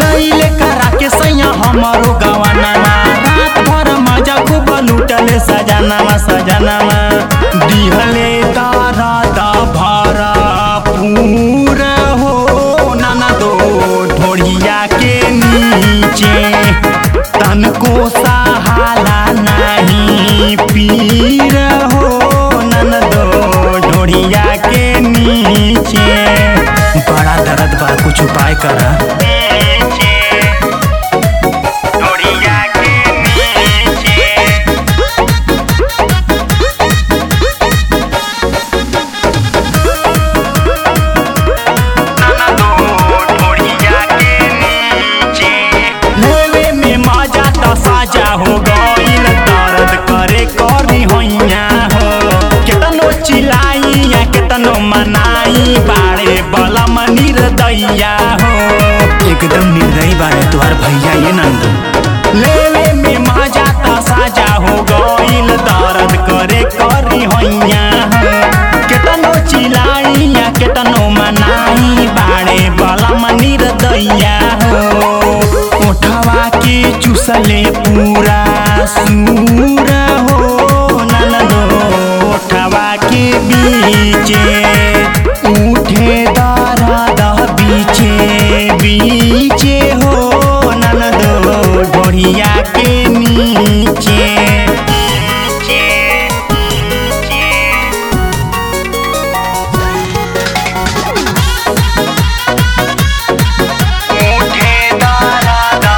लैले करा के सैया हमारो गवानामा रात भर मजा खूब लूटले सजनामा सजनामा दिहले तारा दा भरा पूरा हो नाना दो ढोढ़िया के नीचे तनको सहाला नहीं पीर हो नन दो ढोढ़िया के नीचे बड़ा दर्द बा कुछ उपाय करा ढोढ़िया के नीचे लेवे में मजा त साजा हो गईल दर्द करे करी होइया हो केतनो चिलाई या केतनो मनाई बाड़े बलम निर्दया हो एकदम निर्दयी बाड़े तुहार भैया ये नंदू लेवे में मजा त साजा हो गईल दर्द करे करी होइया हो केतनो चिलाई या केतनो मनाई बाड़े बलम निर्दया हो उठवा के चुसले पूरा सूर हो ननदो उठवा के बीचे उठे दारा दा बीचे बीचे हो ननदो ढोढ़िया के नीचे उठे दारा दा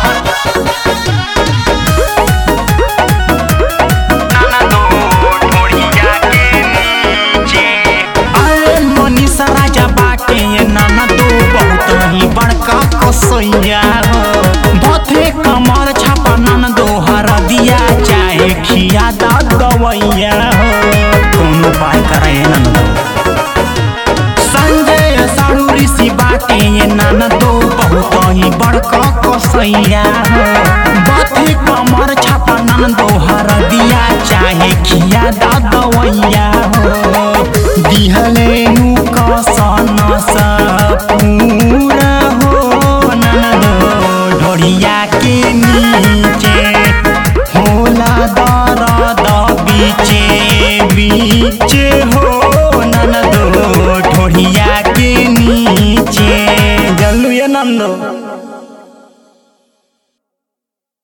अरे मनीषा राजा बाटे ये नाना दो बहुत ही बड़का कसैया हो भथे कमर छापा नाना दो हरा दिया चाहे खिया दा गवैया हो कोनो उपाय करे नाना दो संजय साड़ू ऋषि बाटे ये नाना दो बहुत ही बड़का कसैया हो बाथे कमर छापा नाना दो हरा दिया चाहे खिया दा गवैया हो दिहले नु कसन सा पूरा हो नाना दो ढोढ़िया के नीचे होला दर्द बीचे बीचे हो ननदो ढोढ़िया के नीचे जल्लू ये नंदो